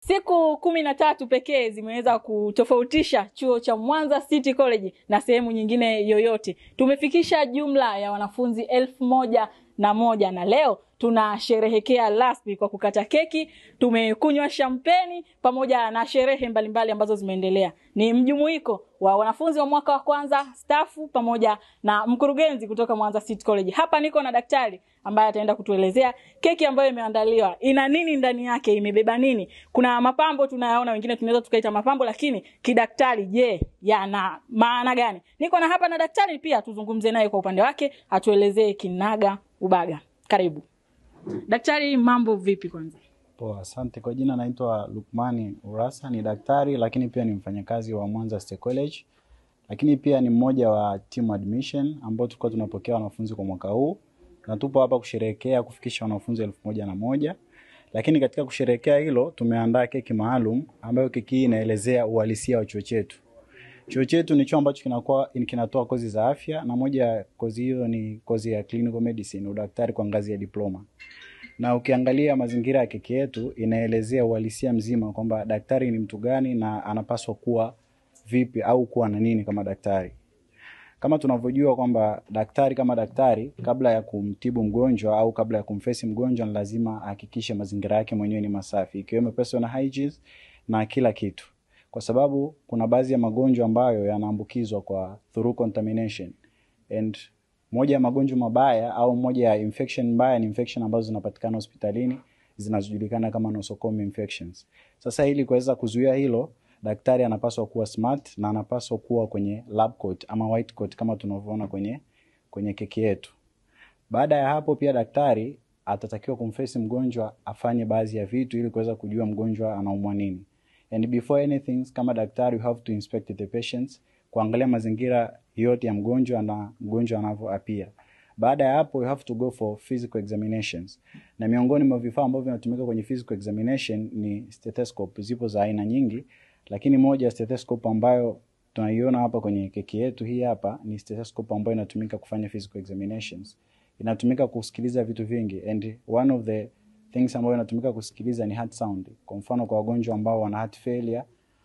Siku kumi na tatu pekee zimeweza kutofautisha chuo cha Mwanza City College na sehemu nyingine yoyote. Tumefikisha jumla ya wanafunzi elfu moja na moja na leo tunasherehekea rasmi kwa kukata keki, tumekunywa shampeni pamoja na sherehe mbalimbali ambazo zimeendelea. Ni mjumuiko wa wanafunzi wa mwaka wa kwanza, stafu pamoja na mkurugenzi kutoka Mwanza City College. Hapa niko na daktari ambaye ataenda kutuelezea keki ambayo imeandaliwa ina nini ndani yake, imebeba nini. Kuna mapambo tunayaona, wengine tunaweza tukaita mapambo, lakini kidaktari, je, yana maana gani? Niko na hapa na daktari pia, tuzungumze naye kwa upande wake, atuelezee kinaga ubaga. Karibu daktari, mambo vipi? Kwanza Poa, asante. Kwa jina naitwa Lukmani Urasa, ni daktari lakini pia ni mfanyakazi wa Mwanza State College, lakini pia ni mmoja wa team admission ambao tulikuwa tunapokea wanafunzi kwa mwaka huu, na tupo hapa kusherehekea kufikisha wanafunzi elfu moja na moja. Lakini katika kusherehekea hilo tumeandaa keki maalum ambayo keki hii inaelezea uhalisia wa chuo chetu. Chuo chetu ni chuo ambacho kinakuwa kinatoa kozi za afya na moja ya kozi hiyo ni kozi ya clinical medicine, udaktari kwa ngazi ya diploma na ukiangalia mazingira ya keki yetu inaelezea uhalisia mzima kwamba daktari ni mtu gani na anapaswa kuwa vipi au kuwa na nini kama daktari. Kama tunavyojua kwamba daktari kama daktari, kabla ya kumtibu mgonjwa au kabla ya kumfesi mgonjwa, ni lazima ahakikishe mazingira yake mwenyewe ni masafi, ikiwemo personal hygiene na kila kitu, kwa sababu kuna baadhi ya magonjwa ambayo yanaambukizwa kwa through contamination and moja ya magonjwa mabaya au moja ya infection mbaya ni infection ambazo zinapatikana hospitalini zinazojulikana kama nosocomial infections. Sasa ili kuweza kuzuia hilo, daktari anapaswa kuwa smart na anapaswa kuwa kwenye lab coat ama white coat kama tunavyoona kwenye kwenye keki yetu. Baada ya hapo, pia daktari atatakiwa kumfesi mgonjwa afanye baadhi ya vitu ili kuweza kujua mgonjwa anaumwa nini. And before anything, kama daktari, you have to inspect the patients, kuangalia mazingira yote ya mgonjwa na mgonjwa anavyoapia. Baada ya hapo you have to go for physical examinations. Na miongoni mwa vifaa ambavyo vinatumika kwenye physical examination ni stethoscope. Zipo za aina nyingi, lakini moja ya stethoscope ambayo tunaiona hapa kwenye keki yetu hii hapa ni stethoscope ambayo inatumika kufanya physical examinations. Inatumika kusikiliza vitu vingi and one of the things ambayo inatumika kusikiliza ni heart sound. Kwa mfano kwa wagonjwa ambao wana heart failure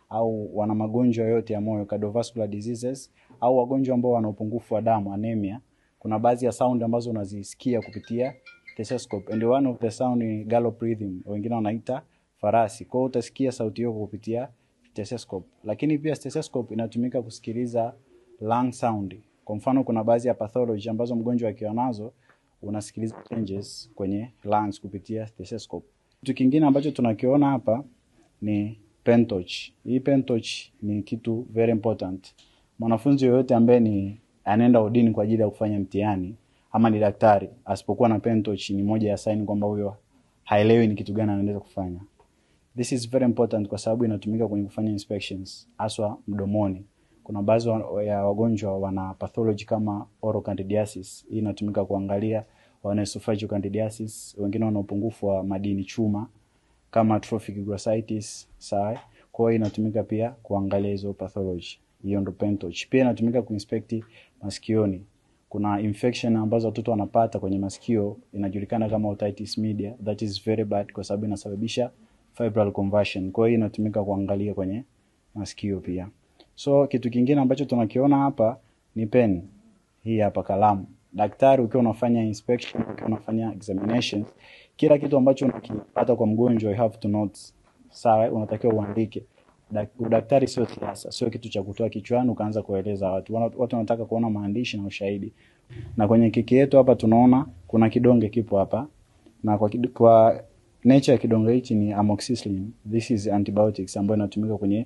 au wana magonjwa yote ya moyo cardiovascular diseases au wagonjwa ambao wana upungufu wa damu anemia, kuna baadhi ya sound ambazo unazisikia kupitia stethoscope and one of the sound ni gallop rhythm, wengine wanaita farasi. Kwa hiyo utasikia sauti hiyo kupitia stethoscope, lakini pia stethoscope inatumika kusikiliza lung sound. Kwa mfano kuna baadhi ya pathology ambazo mgonjwa akiwa nazo unasikiliza changes kwenye lungs kupitia stethoscope. Kitu kingine ambacho tunakiona hapa ni pen torch. Hii pen torch ni kitu very important. Mwanafunzi yoyote ambaye ni anaenda udini kwa ajili ya kufanya mtihani ama ni daktari, asipokuwa na pen torch ni moja ya sign kwamba huyo haelewi ni kitu gani anaendelea kufanya. This is very important kwa sababu inatumika kwenye kufanya inspections haswa mdomoni. Kuna baadhi ya wagonjwa wana pathology kama oral candidiasis. Hii inatumika kuangalia wana esophageal candidiasis, wengine wana upungufu wa madini chuma kama trophic glossitis, sawa. Kwa hiyo inatumika pia kuangalia hizo pathology. Hiyo ndo pen torch. Pia inatumika kuinspect masikioni. Kuna infection ambazo watoto wanapata kwenye masikio inajulikana kama otitis media. That is very bad kwa sababu inasababisha febrile conversion. Kwa hiyo inatumika kuangalia kwenye masikio pia. So kitu kingine ambacho tunakiona hapa ni pen. Hii hapa kalamu. Daktari ukiwa unafanya inspection, ukiwa unafanya examination, kila kitu ambacho unakipata kwa mgonjwa you have to note. Sawa, unatakiwa uandike. Udaktari sio siasa, sio kitu cha kutoa kichwani ukaanza kueleza watu. Watu wanataka kuona maandishi na ushahidi. Na kwenye keki yetu hapa tunaona kuna kidonge kipo hapa. Na kwa, kwa nature ya kidonge hichi ni amoxicillin. This is antibiotics ambayo inatumika kwenye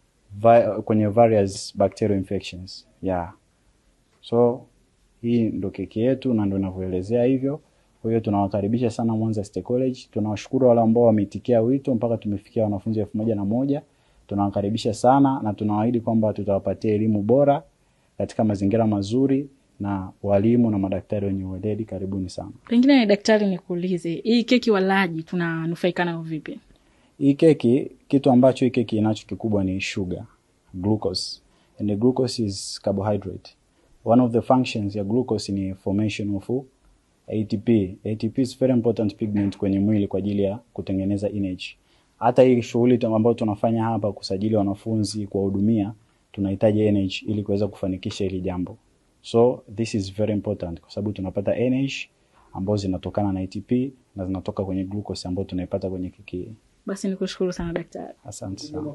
kwenye various bacterial infections. Yeah. So hii ndo keki yetu na ndo inavyoelezea hivyo. Kwa hiyo tunawakaribisha sana Mwanza State College. Tunawashukuru wale ambao wameitikia wito mpaka tumefikia wanafunzi elfu moja na moja. Tunawakaribisha sana na tunawaahidi kwamba tutawapatia elimu bora katika mazingira mazuri na walimu na madaktari wenye uweledi. Karibuni sana. Pengine daktari, nikuulize hii keki walaji tunanufaika nayo vipi? Hii keki, kitu ambacho hii keki inacho kikubwa ni sugar, glucose. And the glucose is carbohydrate. One of the functions ya glucose ni formation of ATP. ATP is very important pigment kwenye mwili kwa ajili ya kutengeneza energy. hata hii shughuli tu- ambayo tunafanya hapa kusajili wanafunzi kuwahudumia tunahitaji NH ili kuweza kufanikisha hili jambo so this is very important kwa sababu tunapata NH ambazo zinatokana na ATP na zinatoka kwenye glucose ambayo tunaipata kwenye keki hii. Basi nikushukuru sana daktari. asante sana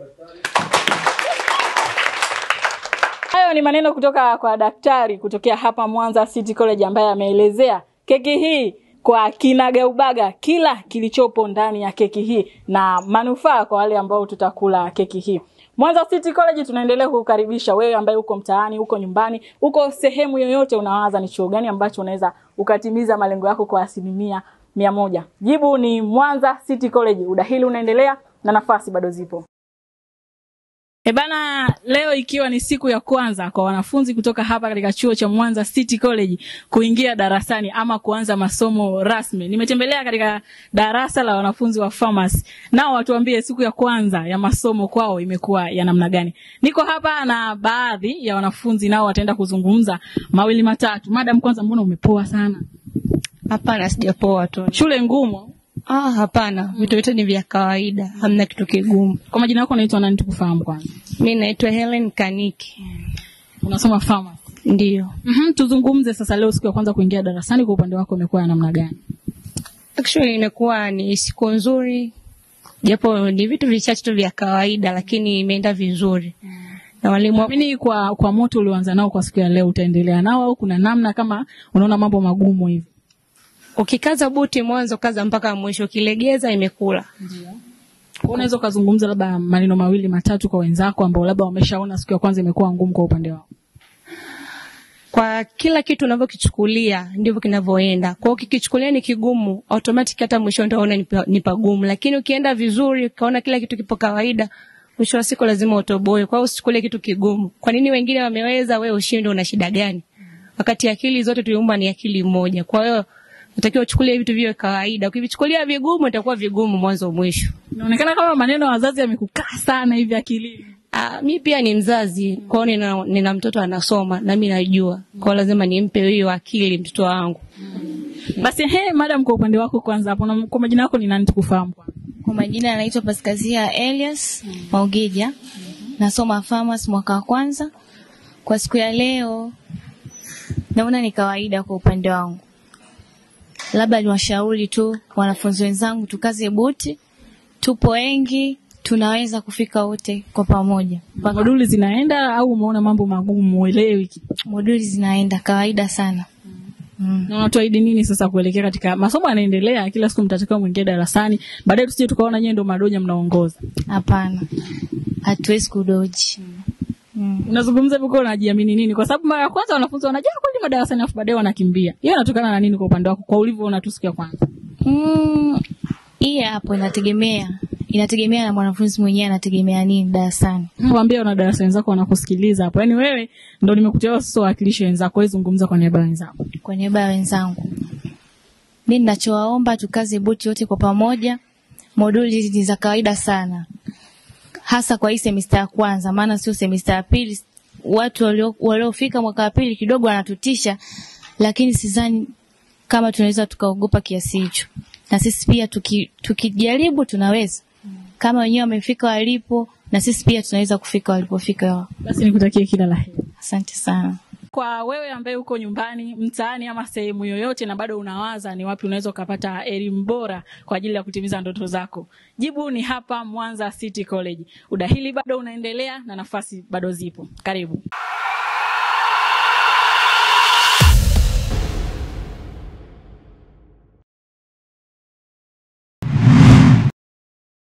Hayo ni maneno kutoka kwa daktari kutokea hapa Mwanza City College ambaye ameelezea keki hii kwa kinagaubaga kila kilichopo ndani ya keki hii na manufaa kwa wale ambao tutakula keki hii. Mwanza City College tunaendelea kukukaribisha wewe ambaye uko mtaani, uko nyumbani, uko sehemu yoyote, unawaza ni chuo gani ambacho unaweza ukatimiza malengo yako kwa asilimia mia moja. Jibu ni Mwanza City College. Udahili unaendelea na nafasi bado zipo. E bana, leo ikiwa ni siku ya kwanza kwa wanafunzi kutoka hapa katika chuo cha Mwanza City College kuingia darasani ama kuanza masomo rasmi. Nimetembelea katika darasa la wanafunzi wa pharmacy. Nao watuambie siku ya kwanza ya masomo kwao imekuwa ya namna gani. Niko hapa na baadhi ya wanafunzi nao wataenda kuzungumza mawili matatu. Madam, kwanza mbona umepoa sana? Hapana, sijapoa tu. Shule ngumu. Ah, hapana, vitu vyote ni vya kawaida, hamna kitu kigumu. Kwa majina yako unaitwa nani tukufahamu kwanza? Mi naitwa Helen Kaniki. Unasoma pharmacy. Ndiyo, Mhm, tuzungumze sasa leo siku ya kwanza kuingia darasani kwa upande wako imekuwa ya namna gani? actually imekuwa ni siku nzuri, japo ni vitu vichache tu vya kawaida, lakini imeenda vizuri na walimu wa- Naamini kwa kwa moto ulioanza nao kwa siku ya leo utaendelea nao au kuna namna kama unaona mambo magumu hivi? ukikaza buti mwanzo, kaza mpaka mwisho, ukilegeza imekula. Kwa Unaweza ukazungumza labda maneno mawili matatu kwa wenzako ambao labda wameshaona siku ya kwanza imekuwa ngumu kwa upande wao. Kwa kila kitu unavyokichukulia ndivyo kinavyoenda. Kwa hiyo ukikichukulia ni kigumu, automatic hata mwisho utaona ni pa- ni pagumu, lakini ukienda vizuri, ukaona kila kitu kipo kawaida, mwisho wa siku lazima utoboe. Kwa hiyo usichukulie kitu kigumu. Kwa nini wengine wameweza, wewe ushindwe? Una shida gani? Wakati akili zote tuliumba ni akili moja. Kwa hiyo unatakiwa uchukulie vitu viwe kawaida. Ukivichukulia vigumu, itakuwa vigumu mwanzo mwisho. Inaonekana kama maneno ya wazazi yamekukaa sana hivi akilini. Ah, mi pia ni mzazi, kwa hiyo nina, nina mtoto anasoma na mi najua, kwa hiyo lazima nimpe hiyo akili mtoto wangu. Basi he, madam, kwa upande wako kwanza hapo, na- kwa majina yako ni nani tukufahamu kwanza? Kwa majina anaitwa Paskazia Elias Maugija. Nasoma pharmacy mwaka wa kwanza. Kwa siku ya leo naona ni kawaida kwa upande wangu. Labda niwashauri tu wanafunzi wenzangu tukaze buti. Tupo wengi, tunaweza kufika wote kwa pamoja. Mpaka Moduli zinaenda au umeona mambo magumu uelewi? moduli zinaenda kawaida sana. Mm. Na unatuahidi nini sasa kuelekea katika masomo yanaendelea, kila siku mtatakiwa mwingie darasani, baadaye tusije tukaona nyewe ndo madoja mnaongoza. Hapana. Hatuwezi kudoji. Mm. Unazungumza hivyo kwa unajiamini nini? Kwa sababu mara ya kwanza wanafunzi wanajaa kweli madarasani afu baadaye wanakimbia. Hiyo inatokana na nini kwa upande wako kwa ulivyoona tu siku ya kwanza? Mm, hii hapo inategemea inategemea na mwanafunzi mwenyewe anategemea nini darasani. Waambie wana darasa wenzako wanakusikiliza hapo. Yaani wewe ndo nimekuteua sasa wakilishe wenzako, wewe zungumza kwa niaba ya wenzako. Kwa niaba ya wenzangu, mi ninachowaomba tukaze buti wote kwa pamoja. Moduli ni za kawaida sana, hasa kwa hii semista ya kwanza, maana sio semista ya pili. Watu walio- waliofika mwaka wa pili kidogo wanatutisha, lakini sidhani kama tunaweza tukaogopa kiasi hicho, na sisi pia tuki, tukijaribu tunaweza. Kama wenyewe wamefika walipo, na sisi pia tunaweza kufika walipofika wao. Basi nikutakie kila la heri. Asante sana. Kwa wewe ambaye uko nyumbani, mtaani ama sehemu yoyote na bado unawaza ni wapi unaweza ukapata elimu bora kwa ajili ya kutimiza ndoto zako, jibu ni hapa Mwanza City College. Udahili bado unaendelea na nafasi bado zipo. Karibu.